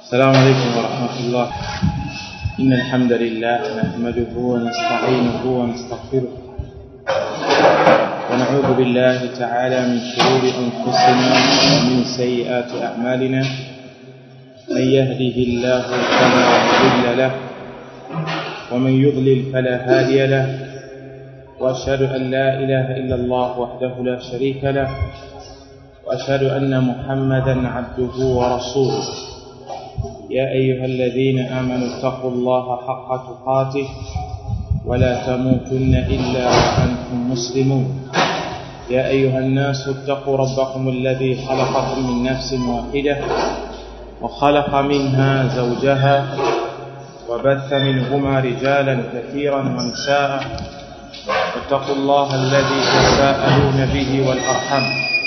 السلام عليكم ورحمة الله إن الحمد لله نحمده ونستعينه ونستغفره ونعوذ بالله تعالى من شرور أنفسنا ومن سيئات أعمالنا من يهده الله فلا مضل له ومن يضلل فلا هادي له وأشهد أن لا إله إلا الله وحده لا شريك له وأشهد أن محمدا عبده ورسوله يا أيها الذين آمنوا اتقوا الله حق تقاته ولا تموتن إلا وأنتم مسلمون يا أيها الناس اتقوا ربكم الذي خلقكم من نفس واحدة وخلق منها زوجها وبث منهما رجالا كثيرا ونساء واتقوا الله الذي تساءلون به والأرحم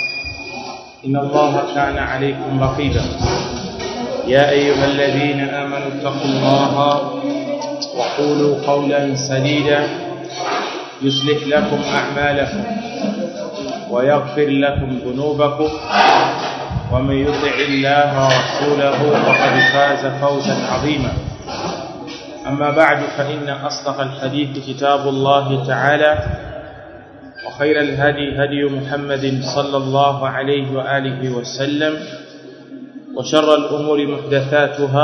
إن الله كان عليكم رقيبا يا أيها الذين آمنوا اتقوا الله وقولوا قولا سديدا يصلح لكم أعمالكم ويغفر لكم ذنوبكم ومن يطع الله ورسوله فقد فاز فوزا عظيما أما بعد فإن أصدق الحديث كتاب الله تعالى وخير الهدي هدي محمد صلى الله عليه وآله وسلم وشر الأمور محدثاتها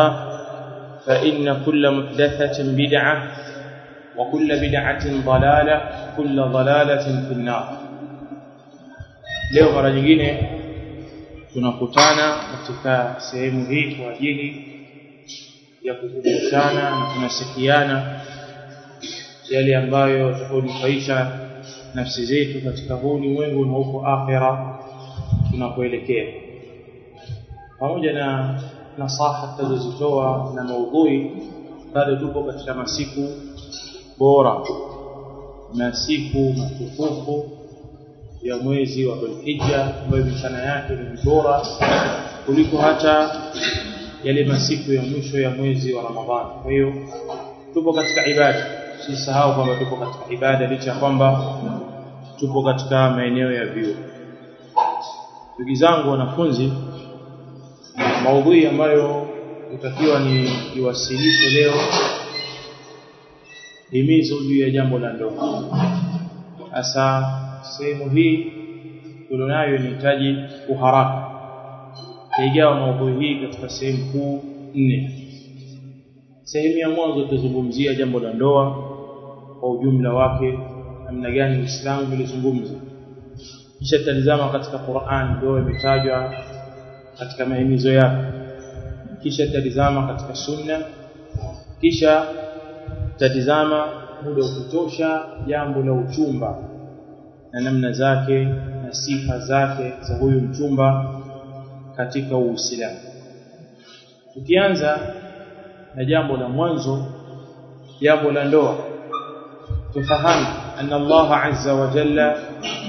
فإن كل محدثة بدعة وكل بدعة ضلالة كل ضلالة في النار leo mara nyingine tunakutana katika sehemu hii kwa ajili ya kukumbushana na tunasikiana yale ambayo yatakunufaisha nafsi zetu katika huu ulimwengu na huko akhera tunakoelekea pamoja na nasaha tutazozitoa na maudhui bado tupo katika masiku bora masiku matukufu ya mwezi wa Dhulhijja ambayo mchana yake ni bora kuliko hata yale masiku ya mwisho ya mwezi wa Ramadhani. Kwa hiyo tupo katika ibada, usisahau kwamba tupo katika ibada licha ya kwamba tupo katika maeneo ya vyuo. Ndugu zangu wanafunzi, maudhui ambayo utakiwa ni iwasilishe leo himizo juu ya jambo la ndoa. Sasa sehemu hii tulionayo inahitaji uharaka. Taigawa maudhui hii katika sehemu kuu nne. Sehemu ya mwanzo tutazungumzia jambo la ndoa kwa ujumla wake, namna gani Uislamu ulizungumza. Kisha tutalizama katika Qur'an ndoa imetajwa katika mahimizo yake. Kisha tutalizama katika Sunna. Kisha tutatizama muda ukitosha jambo la uchumba na namna zake na sifa zake za huyu mchumba katika Uislamu. Tukianza na jambo la mwanzo, jambo la ndoa, tufahamu anna Allah azza wa jalla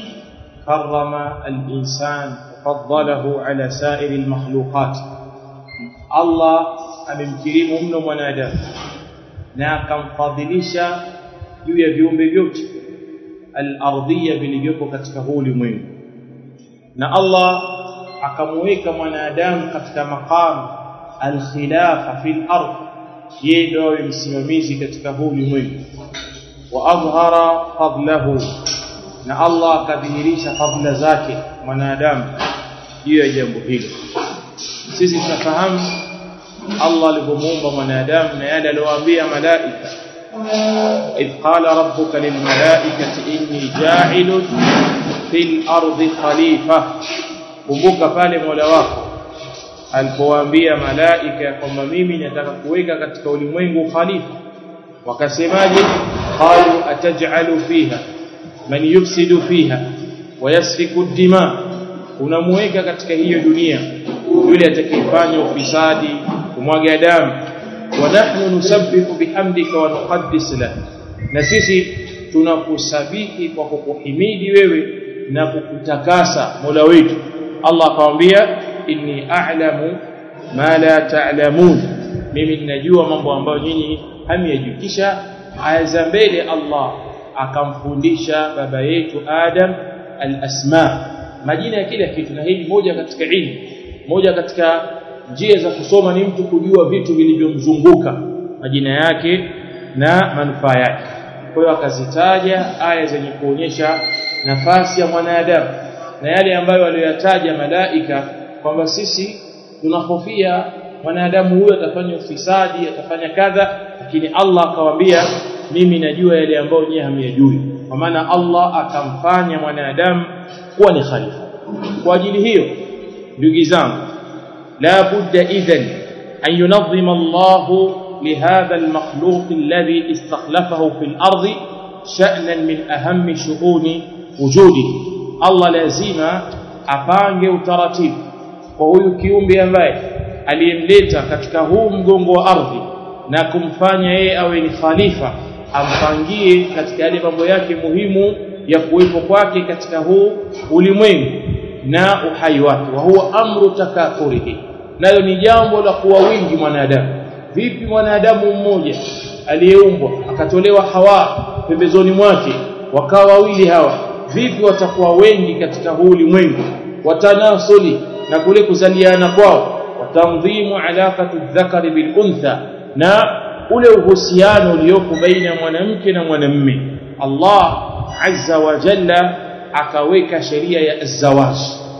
karrama al-insan faddalahu ala sa'iri al-makhluqat. Allah amemkirimu mno mwanadamu na akamfadhilisha juu ya viumbe vyote al-ardhiyya vilivyopo katika huu ulimwengu na Allah akamuweka mwanadamu katika maqam al-khilafa fil ardh yeye ndio awe msimamizi katika huu ulimwengu wa adhhara fadlahu na Allah akadhihirisha fadla zake mwanadamu juu ya jambo hilo sisi tunafahamu Allah alivyomuumba mwanadamu na yale aliyowaambia malaika إذ قال ربك للملائكة إني جاعل في الأرض خليفة kumbuka pale Mola wako alipowaambia malaika kwamba mimi nataka kuweka katika ulimwengu khalifa wakasemaje qalu ataj'alu fiha man yufsidu fiha wa yasfiku dima unamuweka katika hiyo dunia yule atakayefanya ufisadi kumwaga damu wa nahnu nusabbihu bihamdika wa nuqaddis lak na sisi tunakusabihi kwa kukuhimidi wewe na kukutakasa Mola wetu Allah akamwambia inni a'lamu ma la ta'lamun mimi ninajua mambo ambayo nyinyi hamyajui kisha aya za mbele Allah akamfundisha baba yetu Adam al-asma majina ya kila kitu na hili moja katika ilmu moja katika njia za kusoma ni mtu kujua vitu vilivyomzunguka majina yake na manufaa yake kwa hiyo akazitaja aya zenye kuonyesha nafasi ya mwanadamu na yale ambayo aliyoyataja malaika kwamba sisi tunahofia mwanadamu huyo atafanya ufisadi atafanya kadha lakini Allah akawaambia mimi najua yale ambayo nyinyi hamyajui kwa maana Allah akamfanya mwanadamu kuwa ni khalifa kwa ajili hiyo ndugu zangu la budda idhan an yunazima Allah لهذا المخلوق الذي استخلفه في الأرض شأنا من أهم شؤون وجوده الله لازم apange utaratibu kwa huyu kiumbe ambaye aliyemleta katika huu mgongo wa ardhi na kumfanya yeye awe ni khalifa ampangie katika yale mambo yake muhimu ya kuwepo kwake katika huu ulimwengu na uhai wake wa huwa amru takathurihi nayo ni jambo la kuwa wingi mwanadamu vipi mwanadamu mmoja aliyeumbwa akatolewa hawa pembezoni mwake wakawa wawili hawa vipi watakuwa wengi katika huu ulimwengu watanasuli na kule kuzaliana kwao watandhimu alaqatu dhakari bil untha na ule uhusiano uliopo baina ya mwanamke na mwanamume Allah azza wa jalla akaweka sheria ya zawaj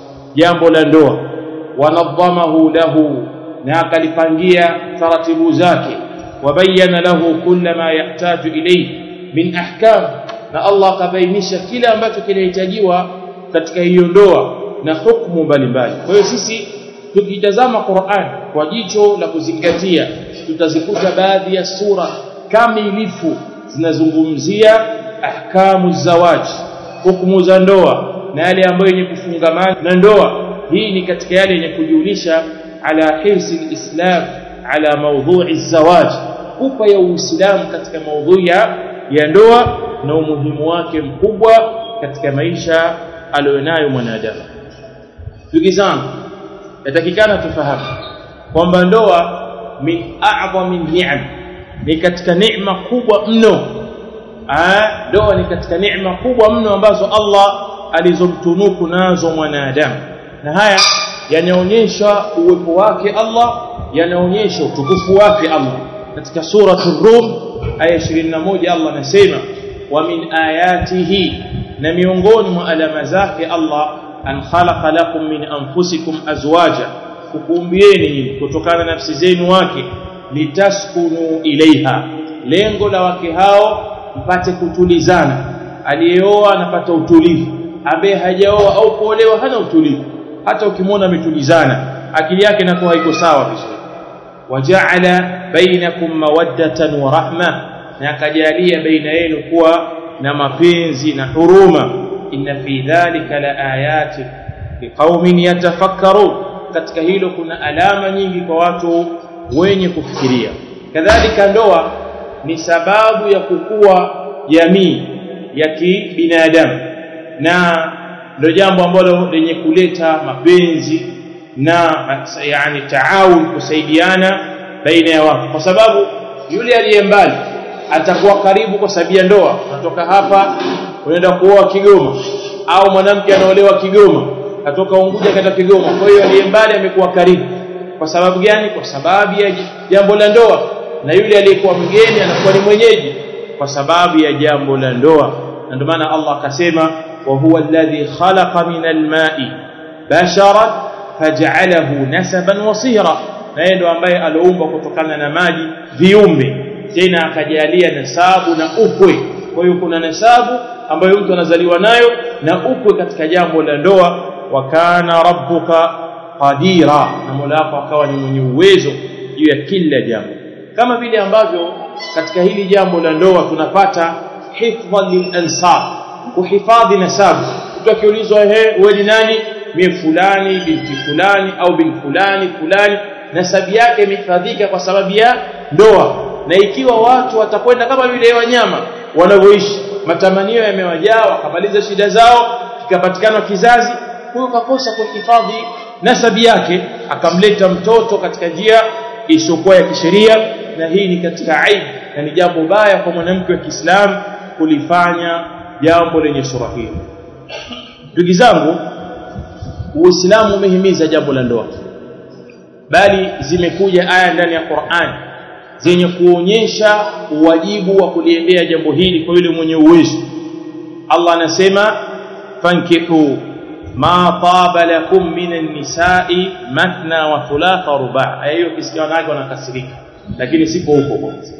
jambo la ndoa wanadhamahu lahu na akalipangia taratibu zake wabayana lahu kulla ma yahtaju ilayhi min ahkam na Allah akabainisha kila ambacho kinahitajiwa katika hiyo ndoa na hukumu mbalimbali kwa hiyo sisi tukitazama Qur'an kwa jicho la kuzingatia tutazikuta baadhi ya sura kamilifu zinazungumzia ahkamu zawaji hukumu za ndoa na yale ambayo yenye kufungamana na ndoa hii ni katika yale yenye kujulisha ala hirsi alislam ala mawdhu'i zawaj kupa ya uislamu katika maudhui ya ndoa na umuhimu wake mkubwa katika maisha aliyonayo mwanadamu ndugu zangu yatakikana tufahamu kwamba ndoa min a'zami ni'am ni katika neema kubwa mno ndoa ni katika neema kubwa mno ambazo Allah alizomtunuku nazo mwanadamu na haya yanaonyesha uwepo wake Allah yanaonyesha utukufu wake Allah katika suratul rum aya 21 Allah anasema wa min ayatihi na miongoni mwa alama zake Allah an khalaqa lakum min anfusikum azwaja kukuumbieni nyinyi kutokana na nafsi zenu wake litaskunu ilaiha lengo la wake hao mpate kutulizana aliyeoa anapata utulivu ambaye hajaoa au kuolewa hana utulivu hata ukimwona ametulizana akili yake inakuwa haiko sawa vizuri waja'ala bainakum mawaddatan wa rahma na akajalia baina yenu kuwa na mapenzi na huruma inna fi dhalika la ayati liqaumin yatafakkarun katika hilo kuna alama nyingi kwa watu wenye kufikiria kadhalika ndoa ni sababu ya kukua jamii ya kibinadamu na ndio jambo ambalo lenye kuleta mapenzi na yani taawun kusaidiana baina ya watu kwa sababu yule aliye mbali atakuwa karibu kwa sababu ya ndoa natoka hapa unaenda kuoa Kigoma au mwanamke anaolewa Kigoma atoka Unguja kaenda Kigoma kwa hiyo aliye mbali amekuwa karibu kwa sababu gani kwa sababu ya jambo la ndoa na yule aliyekuwa mgeni anakuwa ni mwenyeji kwa sababu ya jambo la ndoa na ndio maana Allah akasema wa huwa alladhi khalaqa min alma'i basharan faj'alahu nasaban wasira na yeye ndo ambaye aliumba kutokana na maji viumbe tena akajalia nasabu na ukwe kwa hiyo kuna nasabu ambayo mtu anazaliwa nayo na ukwe katika jambo la ndoa wa kana rabbuka qadira na Mola wako akawa ni mwenye uwezo juu ya kila jambo kama vile ambavyo katika hili jambo la ndoa tunapata hifdhan lil ansab kuhifadhi nasabu mtu akiulizwa ehe wewe ni nani mimi fulani binti fulani au bin fulani fulani nasabu yake imehifadhika kwa sababu ya ndoa na ikiwa watu watakwenda kama vile wanyama wanavyoishi matamanio yamewajaa wakamaliza shida zao kikapatikana kizazi huyo kakosa kuhifadhi nasabi yake akamleta mtoto katika njia isiyokuwa ya kisheria na hii ni katika aibu na ni jambo baya kwa mwanamke wa Kiislamu kulifanya jambo lenye sura hii ndugu zangu Uislamu umehimiza jambo la ndoa bali zimekuja aya ndani ya Qur'an zenye kuonyesha uwajibu wa kuliendea jambo hili kwa yule mwenye uwezo Allah anasema fankihu ma taba lakum minan nisa'i mathna wa thulatha wa ruba' aya hiyo kisikia wanawake wanakasirika lakini sipo huko kwanza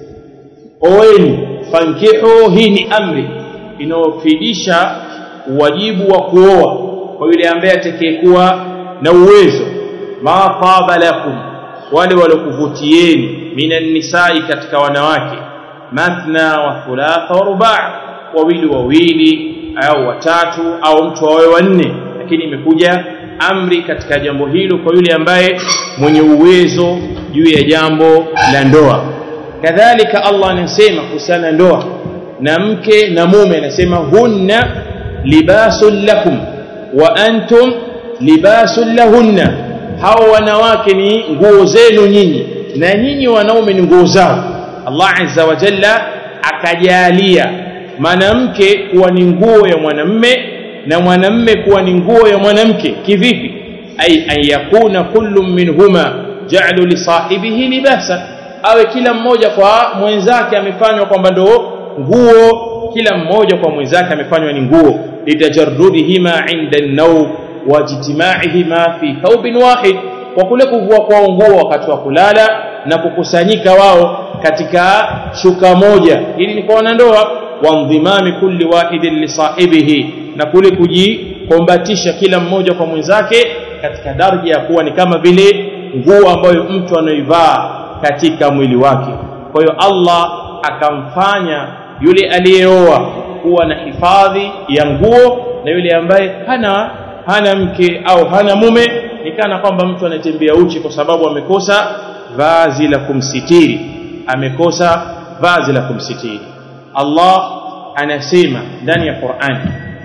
oeni fankihu hii ni amri inayofidisha wajibu wa kuoa kwa yule ambaye atakayekuwa na uwezo ma taba lakum wale walokuvutieni minan nisai katika wanawake mathna wa thulatha wa ruba' wawili wawili au watatu au mtu awe wanne lakini imekuja amri katika jambo hilo kwa yule ambaye mwenye uwezo juu ya jambo la ndoa kadhalika Allah anasema kuhusiana ndoa na mke na mume anasema hunna libasun lakum wa antum libasun lahunna hao wanawake ni nguo zenu nyinyi na nyinyi wanaume ni nguo zao Allah azza wa jalla akajalia mwanamke kuwa ni nguo ya mwanamme na mwanamme kuwa ni nguo ya mwanamke kivipi ay an yakuna kullu minhuma ja'lu li sahibihi libasa awe kila mmoja kwa mwenzake amefanywa kwamba ndo nguo kila mmoja kwa mwenzake amefanywa ni nguo litajarrudihima inda an-nawm wajtimaihima fi thawbin wahid kwa kule kuvua kwa nguo wakati wa kulala na kukusanyika wao katika shuka moja ili ni kwa wanandoa wandhimami kulli wahidin li sahibihi na kule kujikombatisha kila mmoja kwa mwenzake katika daraja ya kuwa ni kama vile nguo ambayo mtu anaivaa katika mwili wake kwa hiyo Allah akamfanya yule aliyeoa kuwa na hifadhi ya nguo na yule ambaye hana hana mke au hana mume ni kana kwamba mtu anatembea uchi kwa sababu amekosa vazi la kumsitiri amekosa vazi la kumsitiri Allah anasema ndani ya Qur'an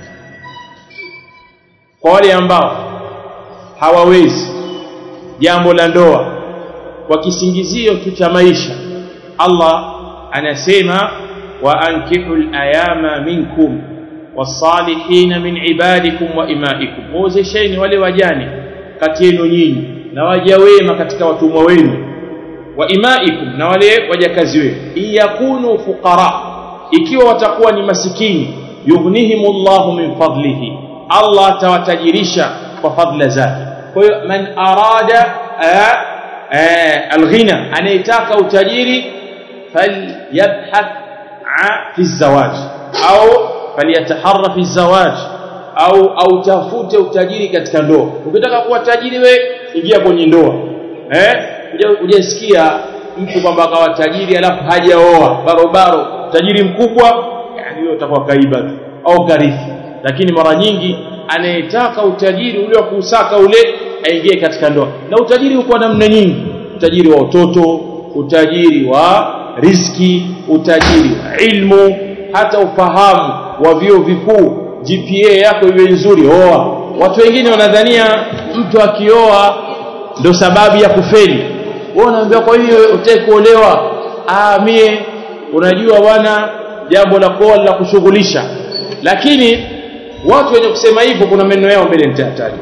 kwa wale ambao hawawezi jambo la ndoa kwa kisingizio tu cha maisha Allah anasema wa ankihul ayama minkum wasalihin min ibadikum wa imaikum wozesheni wale wajane kati yenu nyinyi na waja wema katika watumwa wenu wa imaikum na wale wajakazi wenu iyakunu fuqara ikiwa watakuwa ni masikini yughnihimullahu min fadlihi Allah atawatajirisha kwa fadla zake kwa hiyo man arada alghina anayetaka utajiri falyabhath fi zawaj au falyataharra fi zawaj au au tafute utajiri katika ndoa ukitaka kuwa tajiri we ingia kwenye ndoa eh hujasikia mtu kwamba akawa tajiri alafu hajaoa barobaro tajiri mkubwa yani hiyo utakuwa kaiba tu au karithi lakini mara nyingi anayetaka utajiri ule wa kusaka ule aingie katika ndoa na utajiri uko namna nyingi utajiri wa utoto utajiri wa riski utajiri wa ilmu hata ufahamu wa vio vikuu GPA yako iwe nzuri oa watu wengine wanadhania mtu akioa ndo sababu ya kufeli wewe unaambia kwa hiyo utaki kuolewa ah mie unajua bwana jambo la kuoa la kushughulisha lakini watu wenye kusema hivyo kuna maneno yao mbele nitataja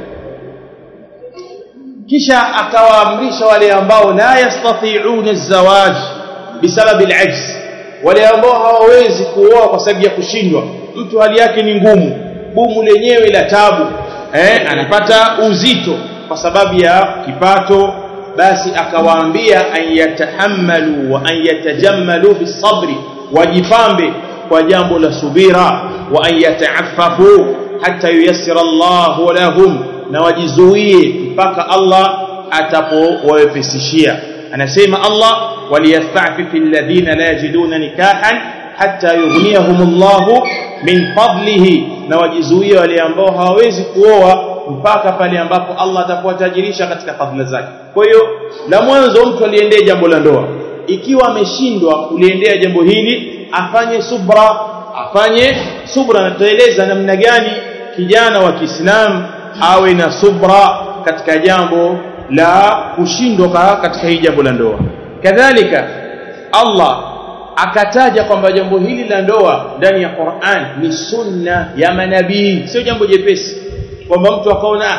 kisha akawaamrisha wale ambao la yastati'una az-zawaj bisababi al-ajz wale ambao hawawezi kuoa kwa sababu ya kushindwa mtu hali yake ni ngumu bumu lenyewe la tabu eh anapata uzito kwa sababu ya kipato basi akawaambia an yatahammalu wa an yatajammalu bisabri wajipambe kwa jambo la subira wa an yataaffafu hatta yuyassira Allahu lahum na wajizuie mpaka Allah atapowawepesishia anasema Allah waliyasta'fifi alladhina la yajiduna nikahan hatta yughniyahumullahu min fadlihi na wajizuie wale ambao hawawezi kuoa mpaka pale ambapo Allah atapowatajirisha katika fadhila zake kwa hiyo la mwanzo mtu aliendea jambo la ndoa ikiwa ameshindwa kuliendea jambo hili afanye subra afanye subra na tutaeleza namna gani kijana wa Kiislamu awe na subra katika jambo la kushindwa katika hii jambo la ndoa kadhalika Allah akataja kwamba jambo hili la ndoa ndani ya Qur'an ni sunna ya manabii sio jambo jepesi kwamba mtu akaona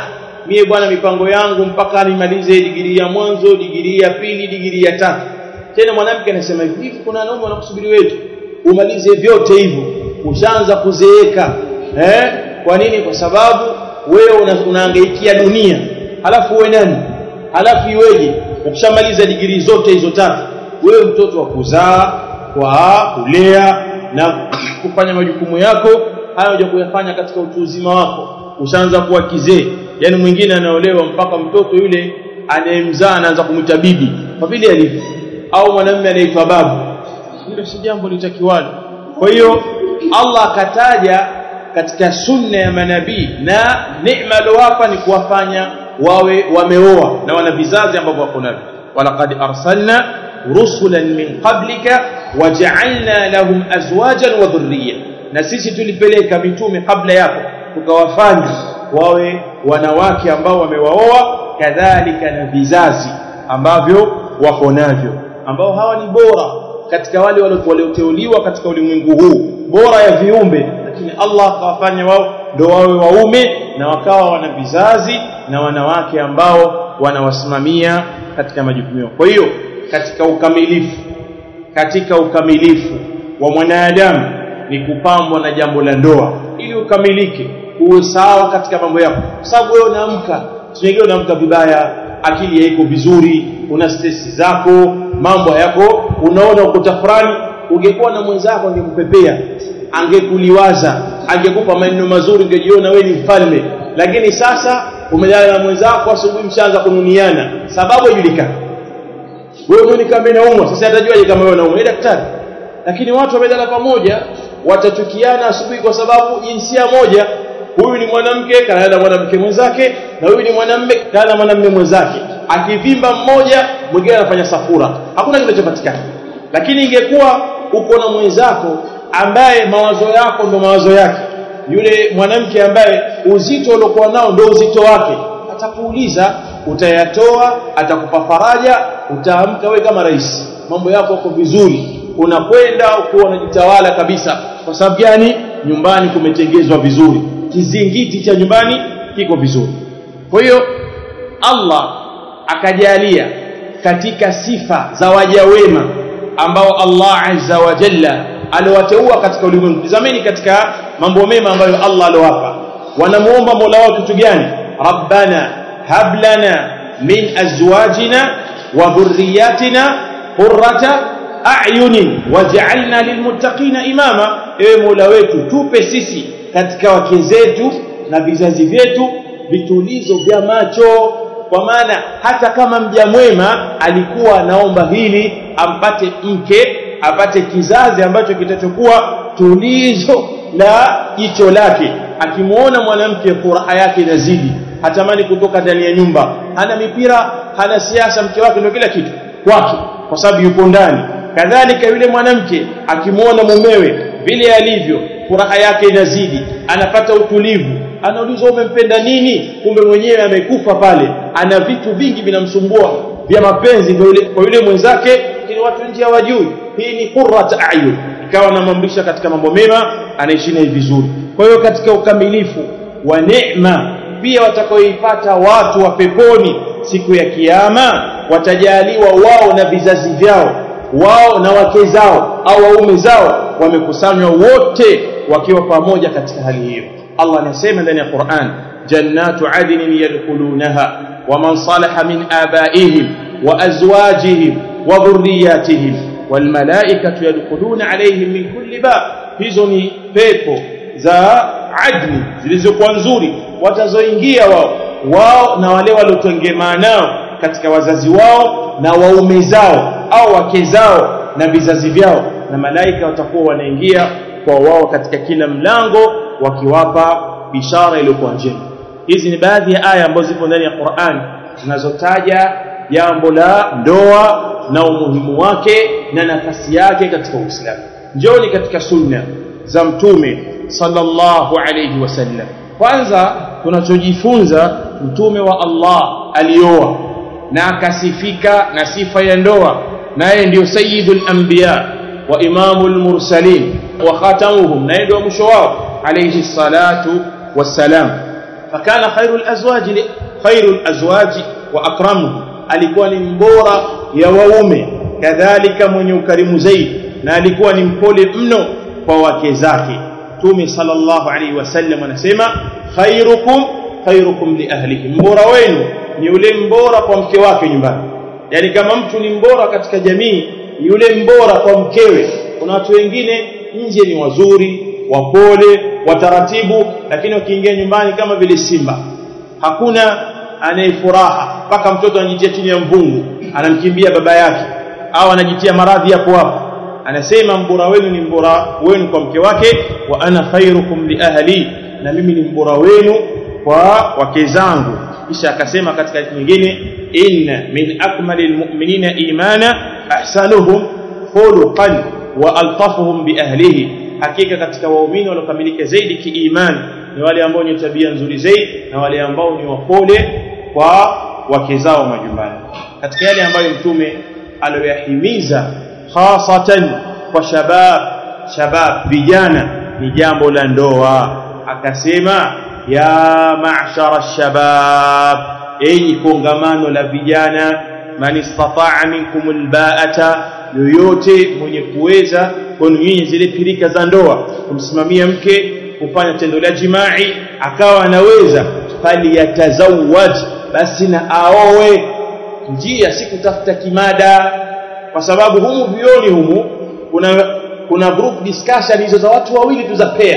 mie bwana mipango yangu mpaka nimalize digrii ya mwanzo digrii ya pili digrii ya tatu tena mwanamke anasema hivi hivi kuna wanaume wanakusubiri wetu umalize vyote hivyo ushaanza kuzeeka eh kwa nini kwa sababu wewe una, unahangaikia dunia halafu uwe nani halafu iweje ukishamaliza digrii zote hizo tatu wewe mtoto wa kuzaa kwa kulea na kufanya majukumu yako haya unaja kuyafanya katika utu uzima wako ushaanza kuwa kizee yani mwingine anaolewa mpaka mtoto yule anayemzaa anaanza kumwita bibi kwa vile alivyo au mwanamume anaitwa babu hilo si jambo litakiwalo kwa hiyo Allah akataja katika sunna ya manabii na neema aliyowapa ni kuwafanya wawe wameoa na wana vizazi ambavyo wako navyo walaqad arsalna rusulan min qablika waja'alna lahum azwajan wa dhurriyya na sisi tulipeleka mitume kabla yako tukawafanya wawe wanawake ambao wamewaoa kadhalika na vizazi ambavyo wako navyo ambao hawa ni bora katika wale walioteuliwa katika ulimwengu huu bora ya viumbe lakini Allah akawafanya wao ndio wawe waume na wakawa wana vizazi na wanawake ambao wanawasimamia katika majukumu yao kwa hiyo katika ukamilifu katika ukamilifu wa mwanadamu ni kupambwa na jambo la ndoa ili ukamilike uwe sawa katika mambo yako kwa sababu wewe unaamka sio unaamka vibaya akili haiko vizuri una stress zako mambo yako unaona uko tafurani ungekuwa na mwenzako angekupepea angekuliwaza angekupa maneno mazuri ungejiona wewe ni mfalme lakini sasa umelala na mwenzako asubuhi mshaanza kununiana sababu haijulikani wewe mwenye kama inaumwa sasa atajuaje kama wewe unaumwa ni daktari lakini watu wamelala pamoja watachukiana asubuhi kwa sababu jinsia moja huyu ni mwanamke kana na mwanamke mwenzake na huyu ni mwanamume kana na mwanamume mwenzake akivimba mmoja mwingine anafanya safura hakuna kinachopatikana lakini ingekuwa uko na mwenzako ambaye mawazo yako ndo mawazo yake yule mwanamke ambaye uzito uliokuwa nao ndo uzito wake atakuuliza utayatoa atakupa faraja utaamka wewe kama rais mambo yako yako vizuri unakwenda ukiwa unajitawala kabisa kwa sababu gani nyumbani kumetengezwa vizuri kizingiti cha nyumbani kiko vizuri kwa hiyo Allah akajalia katika sifa za waja wema ambao Allah azza wa jalla aliwateua katika ulimwengu tazameni katika mambo mema ambayo Allah aliwapa wanamuomba Mola wao kitu gani rabbana hab lana min azwajina wa dhurriyyatina qurrata a'yunin waj'alna lilmuttaqina imama ewe Mola wetu tupe sisi katika wake zetu na vizazi vyetu vitulizo vya macho kwa maana hata kama mja mwema alikuwa anaomba hili ampate mke apate kizazi ambacho kitachokuwa tulizo la jicho lake akimuona mwanamke furaha yake inazidi hatamani kutoka ndani ya nyumba hana mipira hana siasa mke wake ndio kila kitu kwake kwa sababu yuko ndani kadhalika yule mwanamke akimuona mumewe vile alivyo furaha yake inazidi anapata utulivu anaulizwa umempenda nini kumbe mwenyewe amekufa pale ana vitu vingi vinamsumbua vya mapenzi kwa yule mwenzake lakini watu nje hawajui hii ni qurrat ayun ikawa anamamrisha katika mambo mema anaishi naye vizuri kwa hiyo katika ukamilifu wa neema pia watakaoipata watu wa peponi siku ya kiyama watajaliwa wao na vizazi vyao wao na wake zao au waume zao wamekusanywa wote wakiwa pamoja katika hali hiyo Allah anasema ndani ya Qur'an jannatu adnin yadkhulunaha waman salaha min abaihim wa azwajihim wa dhurriyyatihim wal malaikatu yadkhuluna alayhim min kulli bab hizo ni pepo za adni zilizokuwa nzuri watazoingia wao wao na wale waliotengemaa nao katika wazazi wao na waume zao au wake zao na vizazi vyao na malaika watakuwa wanaingia kwa wao katika kila mlango wakiwapa bishara iliyokuwa njema hizi ni baadhi ya aya ambazo zipo ndani ya Qur'an zinazotaja jambo la ndoa na umuhimu wake na nafasi yake katika Uislamu njoni katika sunna za mtume sallallahu alayhi wasallam kwanza tunachojifunza mtume wa Allah alioa na akasifika na sifa ya ndoa naye ndio sayyidul anbiya wa imamul mursalin wa khatamuhum naye ndio mwisho wao alayhi salatu wassalam fakana khairul azwaj khairul azwaji wa akramuhu alikuwa ni mbora ya waume kadhalika mwenye ukarimu zaidi na alikuwa ni mpole mno kwa wake zake Mtume sallallahu alaihi wasallam anasema khairukum khairukum li ahlihi mbora wenu ni yule mbora kwa mke wake nyumbani yani kama mtu ni mbora katika jamii yule mbora kwa mkewe kuna watu wengine nje ni wazuri wapole wataratibu lakini wakiingia nyumbani kama vile simba hakuna anayefuraha mpaka mtoto anajitia chini ya mvungu anamkimbia baba yake au anajitia maradhi hapo hapo anasema mbora wenu ni mbora wenu kwa mke wake wa ana khairukum li ahli na mimi ni mbora wenu kwa wake zangu kisha akasema katika nyingine inna min akmalil mu'minina imana ahsanuhum khuluqan wa altafuhum bi ahlihi hakika katika waumini waliokamilika zaidi kiimani ni wale ambao ni tabia nzuri zaidi na wale ambao ni wapole kwa wake zao majumbani katika yale ambayo mtume aliyoyahimiza hasatan kwa shabab shabab vijana ni jambo la ndoa akasema ya ma'shara shabab enyi kongamano la vijana man istata'a minkum alba'ata yoyote mwenye kuweza kwenu nyinyi zile pirika za ndoa kumsimamia mke kufanya tendo la jimai akawa anaweza faliyatazawaj basi na aowe njia si kutafuta kimada kwa sababu humu vioni humu kuna kuna group discussion hizo za watu wawili tu za pair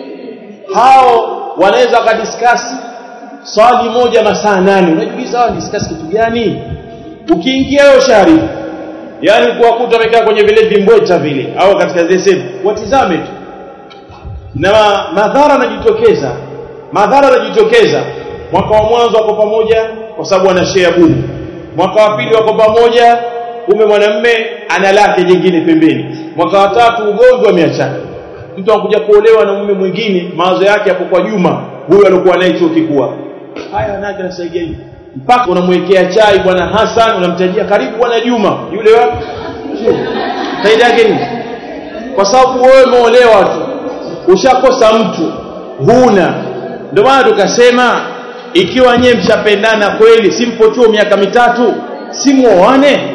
hao wanaweza wakadiscuss swali moja masaa nane unajiuliza hao discuss kitu gani ukiingia wewe shari yani kuwakuta wamekaa kwenye vile vimbweta vile au katika zile sehemu watizame tu na madhara yanajitokeza madhara yanajitokeza mwaka wa mwanzo wako pamoja kwa sababu wana share bumu mwaka wa pili wako pamoja kumbe mwanamme ana lake jingine pembeni mwaka wa tatu ugomvi wameachana mtu anakuja kuolewa na mume mwingine mawazo yake yapo kwa Juma huyo alikuwa naye chuo kikuu haya nake nasaidia hivi mpaka unamwekea chai bwana Hassan unamtajia karibu bwana Juma yule wapi faida yake ni kwa sababu wewe umeolewa tu ushakosa mtu huna ndio maana tukasema ikiwa nyewe mshapendana kweli simpo chuo miaka mitatu simuoane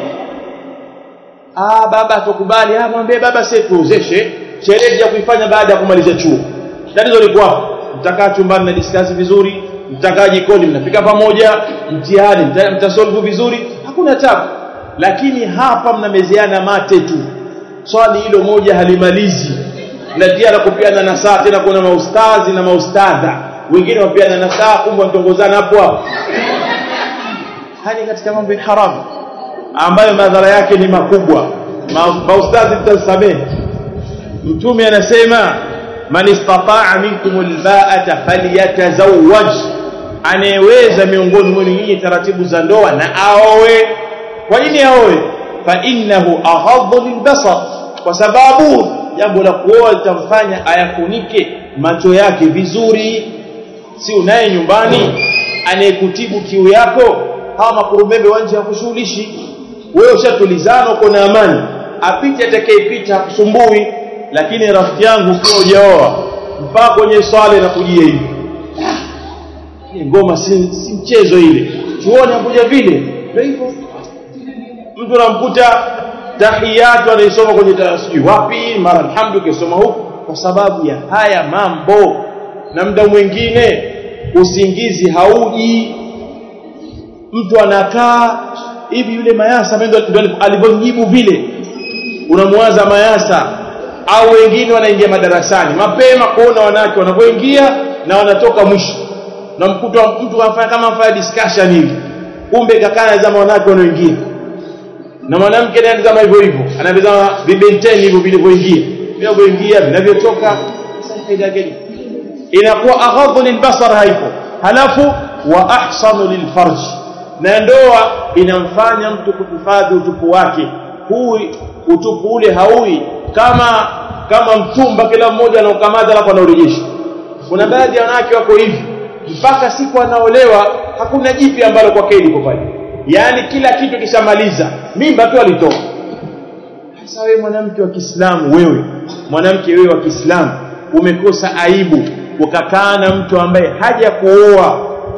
ah baba atakubali ah mwambie baba sasa tuozeshe sherehe ya kuifanya baada ya kumaliza chuo tatizo liko hapo mtakaa chumbani na discuss vizuri mtakaa jikoni mnapika pamoja mtihani mtasolve vizuri hakuna tabu lakini hapa mnamezeana mate tu swali hilo moja halimalizi mnatia na kupiana nasaa tena kuna maustazi na maustadha wengine wapiana nasaa kumbe mtongozana hapo hapo hani katika mambo ya haramu ambayo madhara yake ni makubwa Ma, maustazi tutasamehe mtume anasema man istata'a minkum alba'ata falyatazawwaj anayeweza miongoni mwenu nyinyi taratibu za ndoa na aoe kwa nini aoe fa innahu aghaddu lilbasar kwa sababu jambo la kuoa litamfanya ayakunike macho yake vizuri si unaye nyumbani anayekutibu kiu yako hawa makurubebe wanje hakushughulishi wewe ushatulizana uko na amani apite atakayepita hakusumbui lakini rafiki yangu ukiwa hujaoa mpaka kwenye swala na kujia hivi ngoma si, si mchezo ile chuoni hakuja vile ndio hivyo mtu anamkuta tahiyatu anaisoma kwenye sijui wapi mara alhamdu kisoma huku kwa sababu ya haya mambo na muda mwingine usingizi hauji mtu anakaa hivi yule mayasa ndio alivyomjibu vile unamwaza mayasa au wengine wanaingia madarasani mapema kuona wanawake wanavyoingia na wanatoka mwisho na mkuta mtu anafanya kama afanya discussion hivi kumbe kakaa anazama wanawake wanaoingia na mwanamke naye anazama hivyo hivyo anavizama vibenteni hivyo vilivyoingia vinavyoingia vinavyotoka faida gani inakuwa aghadhu lilbasar haipo halafu wa ahsanu lilfarj na ndoa inamfanya mtu kuhifadhi utupu wake hui utupu ule haui kama kama mtumba kila mmoja anaokamata alafu anaurejesha kuna baadhi ya wanawake wako hivi mpaka siku anaolewa hakuna jipi ambalo kwa kweli liko pale yaani kila kitu kishamaliza mimba tu alitoa sasa wewe mwanamke wa Kiislamu wewe mwanamke wewe wa Kiislamu umekosa aibu ukakaa na mtu ambaye haja kuoa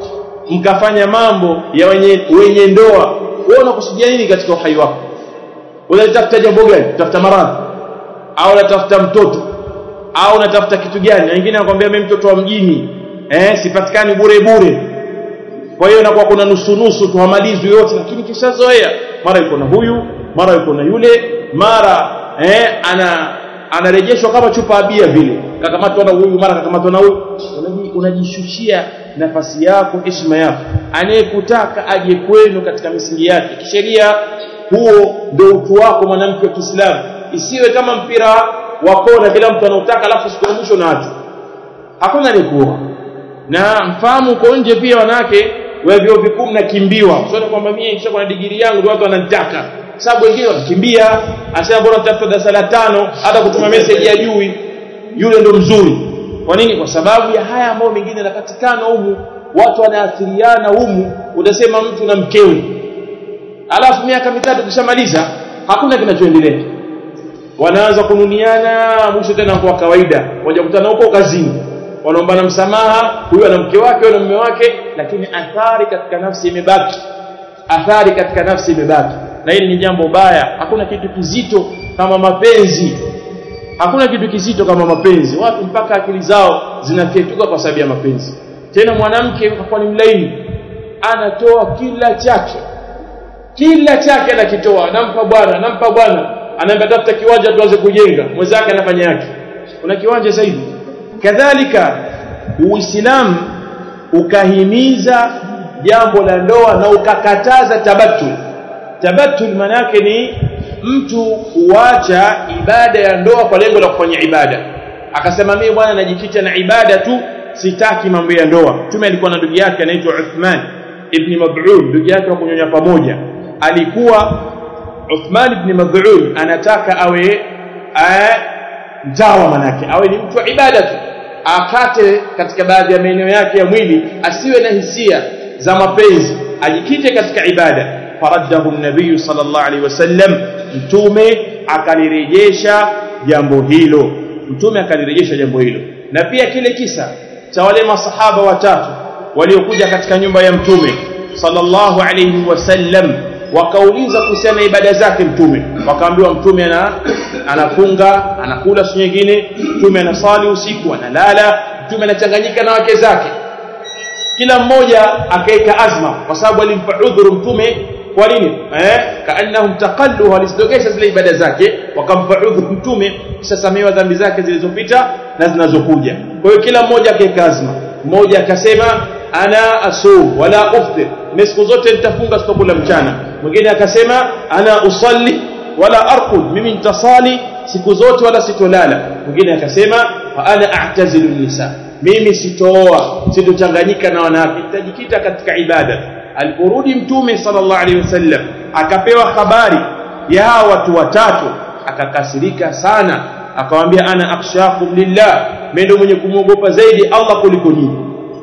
mkafanya mambo ya wenye, wenye ndoa wewe unakusudia nini katika uhai wako unatafuta jambo gani tafuta maradhi au unatafuta mtoto au unatafuta kitu gani wengine wanakuambia mimi mtoto wa mjini eh sipatikani bure bure kwa hiyo inakuwa kuna nusu nusu tuhamalizwi yote lakini kishazoea mara yuko na huyu mara yuko na yule mara eh ana anarejeshwa kama chupa ya bia vile kakamatwa na huyu mara kakamatwa na huyu unajishushia nafasi yako heshima yako anayekutaka aje kwenu katika misingi yake kisheria huo ndio utu wako mwanamke wa Kiislamu isiwe kama mpira wa kona kila mtu anautaka alafu siku ya mwisho naacho hakuna aliyekuoa na mfahamu uko nje pia wanawake wa vyuo vikuu mnakimbiwa sio kwamba mimi nisha na digiri yangu ndio watu wananitaka sababu wengine wanakimbia asema bora tafuta darasa la tano hata kutuma message ya juu yule ndo mzuri kwa nini kwa sababu ya haya ambayo mengine yanapatikana humu watu wanaathiriana humu utasema mtu na mkewe alafu miaka mitatu kishamaliza hakuna kinachoendelea wanaanza kununiana mwisho tena kwa kawaida wajakutana huko kazini wanaombana msamaha huyu ana mke wake huyu na mume wake lakini athari katika nafsi imebaki athari katika nafsi imebaki na hili ni jambo baya hakuna kitu kizito kama mapenzi hakuna kitu kizito kama mapenzi watu mpaka akili zao zinafyetuka kwa sababu ya mapenzi tena mwanamke kwa ni mlaini anatoa kila chake kila chake anakitoa anampa bwana anampa bwana anaambia tafuta kiwanja tuanze kujenga mwenzake anafanya yake kuna kiwanja sasa hivi kadhalika uislamu ukahimiza jambo la ndoa na ukakataza tabattul tabattul manake ni mtu kuacha ibada ya ndoa kwa lengo la kufanya ibada akasema mimi bwana najificha na ibada tu sitaki mambo ya ndoa mtume alikuwa na ndugu yake anaitwa Uthman ibn Mad'un ndugu yake wa kunyonya pamoja alikuwa Uthman ibn Mad'un anataka awe mtawa manake awe ni mtu wa ibada tu akate katika baadhi ya maeneo yake ya mwili asiwe na hisia za mapenzi ajikite katika ibada faraddahu nabii sallallahu alaihi wasallam mtume akalirejesha jambo hilo mtume akalirejesha jambo hilo na pia kile kisa cha wale masahaba watatu waliokuja katika nyumba ya mtume sallallahu alaihi wasallam wakauliza kuhusiana na ibada zake mtume wakaambiwa mtume ana anafunga anakula siku nyingine mtume anasali usiku analala mtume anachanganyika na wake zake kila mmoja akaeka azma kwa sababu alimpa udhuru mtume kwa nini eh kaannahum taqallu walizidogesha zile ibada zake wakampa udhuru mtume kisha samehewa dhambi zake zilizopita na zinazokuja kwa hiyo kila mmoja akaeka azma mmoja akasema ana asum wala uftir mimi siku zote nitafunga sitokula mchana mwingine akasema ana usalli wala arqud mimi nitasali siku zote wala sitolala mwingine akasema fa ana a'tazilu nisa mimi sitooa sitochanganyika na wanawake nitajikita katika ibada aliporudi mtume sallallahu alaihi wasallam akapewa habari ya hawa watu watatu akakasirika sana akamwambia ana akhshakum lillah mimi ndio mwenye kumwogopa zaidi Allah kuliko nyinyi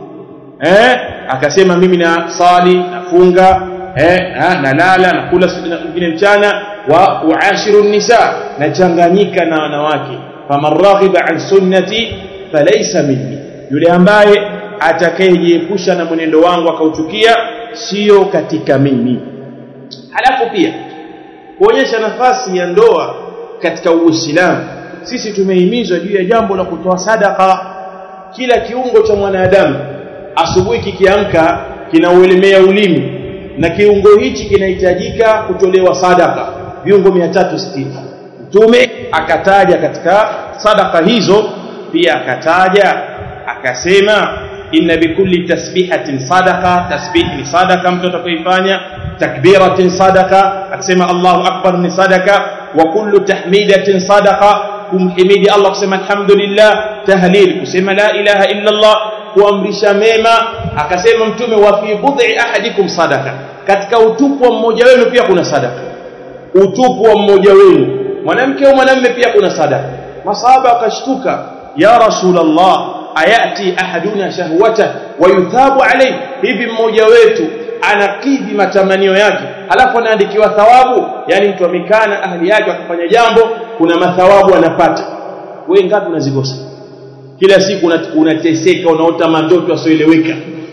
eh akasema mimi na sali nafunga eh nalala nakula nyingine mchana wa uashiru nisa nachanganyika na wanawake faman raghiba an sunnati falaysa minni yule ambaye atakayejiepusha na mwenendo wangu akauchukia sio katika mimi halafu pia kuonyesha nafasi ya ndoa katika uislamu sisi tumehimizwa juu ya jambo la kutoa sadaka kila kiungo cha mwanadamu asubuhi kikiamka kinauelemea ulimi na kiungo hichi kinahitajika kutolewa sadaka viungo 360 mtume akataja katika sadaka hizo pia akataja akasema inna bikulli tasbihatin sadaqa tasbih ni sadaka mtu atakayoifanya takbiratin sadaqa akisema Allahu akbar ni sadaka wa kullu tahmidatin sadaqa kumhimidi Allah kusema alhamdulillah tahlil kusema la ilaha illa Allah kuamrisha mema akasema mtume wa fi bud'i ahadikum sadaka katika utupu wa mmoja wenu pia kuna sadaka utupu wa mmoja wenu mwanamke au mwanamume pia kuna sadaka masahaba wakashtuka ya rasulullah ayati ahaduna shahwata wa yuthabu alayhi hivi mmoja wetu anakidhi matamanio yake halafu anaandikiwa thawabu yani mtu amekaa na ahli yake akifanya jambo kuna mathawabu anapata wewe ngapi unazikosa kila siku unateseka unaota mandoto asioeleweka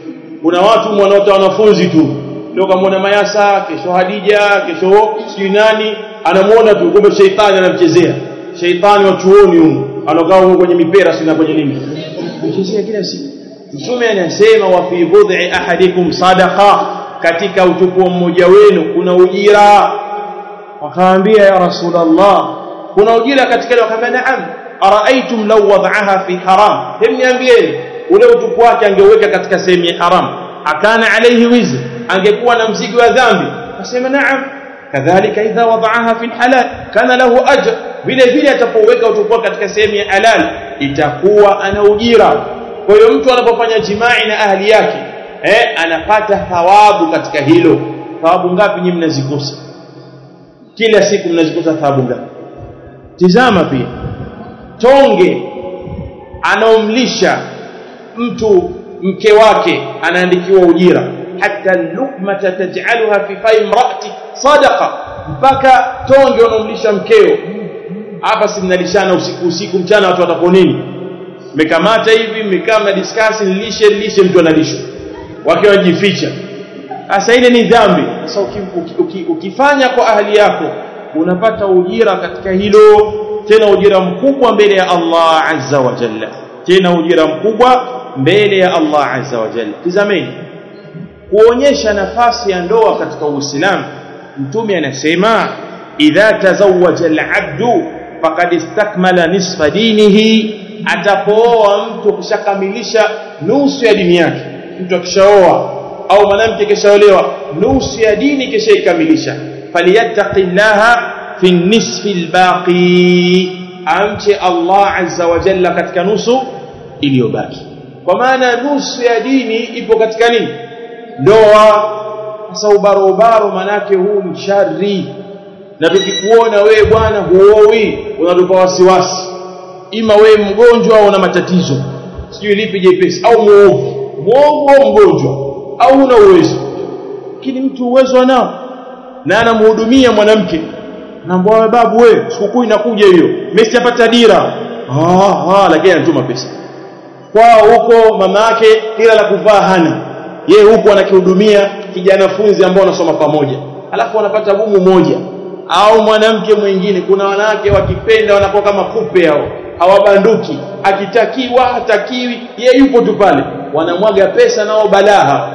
kuna watu wanaota wanafunzi tu leo kamwona Mayasa kesho Hadija kesho sijui nani anamuona tu kumbe sheitani anamchezea sheitani wa chuoni huko anakaa huko kwenye mipera sina kwenye nini mchezea kila siku mtume anasema wa fi bud'i ahadikum sadaqa katika utupu wa mmoja wenu kuna ujira wakaambia ya rasulullah kuna ujira katika ile wakaambia naam araaitum law wad'aha fi haram hem niambieni ule utupu wake angeuweka katika sehemu ya haram akana alayhi wizr angekuwa na mzigo wa dhambi akasema naam kadhalika idha wad'aha fi halal kana lahu ajr vile vile atapoweka utupu katika sehemu ya halal itakuwa ana ujira kwa hiyo mtu anapofanya jimai na ahli yake eh anapata thawabu katika hilo thawabu ngapi nyinyi mnazikosa kila siku mnazikosa thawabu ngapi tizama pia tonge anaomlisha mtu mke wake anaandikiwa ujira hata lukmata taj'alha fi fai imraati sadaqa mpaka tonge unaomlisha mkeo hapa si mnalishana usiku usiku mchana watu watapo nini mmekamata hivi mmekaa mna discuss lishe lishe mtu analishwa wakiwa wajificha sasa ile ni dhambi sasa uki, uki, uki, ukifanya kwa ahli yako unapata ujira katika hilo tena ujira mkubwa mbele ya Allah azza wa jalla tena ujira mkubwa mbele ya Allah azza wa jalla tizameni kuonyesha nafasi ya ndoa katika Uislamu mtume anasema idha tazawwaja al-abdu faqad istakmala nisfa dinihi atapooa mtu kushakamilisha nusu ya dini yake mtu akishaoa au mwanamke kishaolewa nusu ya dini kishaikamilisha falyattaqillaha fi nisfi albaqi amche Allah azza wa jalla katika nusu iliyobaki kwa maana nusu ya dini ipo katika nini ndoa sasa ubaro ubaro manake huu ni shari na tukikuona wewe bwana huoi unatupa wasiwasi ima wewe mgonjwa au una matatizo sijui lipi jepesi au muovu muovu au mgonjwa au una uwezo lakini mtu uwezo anao na anamhudumia mwanamke naambia wewe babu wewe sikukuu inakuja hiyo mimi sijapata dira ah ah lakini anatuma pesa kwao huko mama yake ila la kuvaa hana yeye huko anakihudumia kijana funzi ambao wanasoma pamoja alafu wanapata gumu moja au mwanamke mwingine kuna wanawake wakipenda wanakuwa kama kupe hao hawabanduki akitakiwa hatakiwi yeye yupo tu pale wanamwaga pesa nao balaha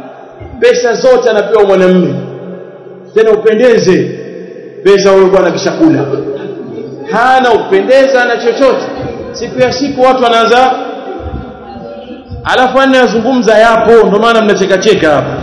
pesa zote anapewa mwanamume tena upendeze pesa huyo bwana kishakula hana upendeza na chochote siku ya siku watu wanaanza alafu anayazungumza yapo ndio maana mnacheka cheka hapa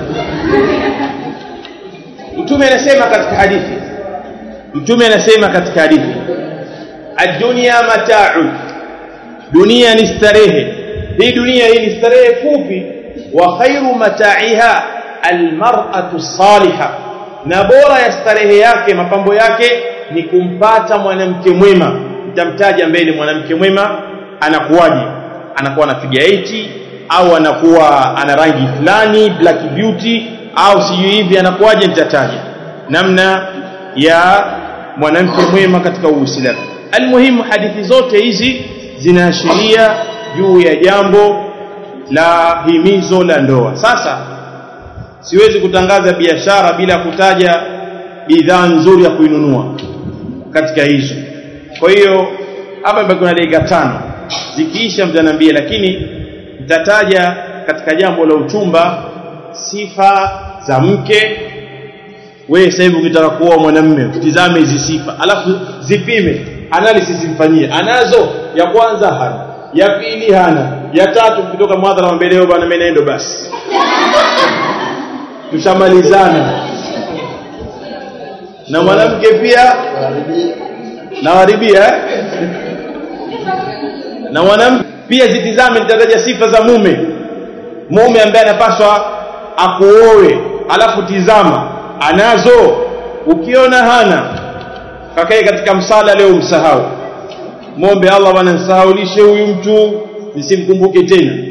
mtume anasema katika hadithi mtume anasema katika hadithi ad-dunya mata'u dunia ni starehe hii dunia hii ni starehe fupi wa khairu mata'iha almar'atu salihah na bora ya starehe yake mapambo yake ni kumpata mwanamke mwema nitamtaja mbele mwanamke mwema anakuwaje anakuwa na figure eight au anakuwa ana rangi fulani black beauty au sijui hivi anakuwaje nitataja namna ya mwanamke mwema katika Uislamu almuhimu hadithi zote hizi zinaashiria juu ya jambo la himizo la ndoa sasa siwezi kutangaza biashara bila kutaja bidhaa nzuri ya kuinunua katika hizo kwa hiyo hapa bado kuna dakika tano zikiisha mtaniambia lakini nitataja katika jambo la uchumba sifa za mke wewe sasa hivi ukitaka kuoa mwanamume utizame hizi sifa alafu zipime analysis mfanyie anazo ya kwanza hana ya pili hana ya tatu kutoka mwadhara mbele leo bwana mimi naendo basi tushamalizana na mwanamke pia nawaribia eh? na mwanamke pia zitizame nitataja sifa za mume mume ambaye anapaswa akuoe alafu tizama anazo ukiona hana kakae katika msala leo msahau mombe Allah bwana nisahaulishe huyu mtu nisimkumbuke tena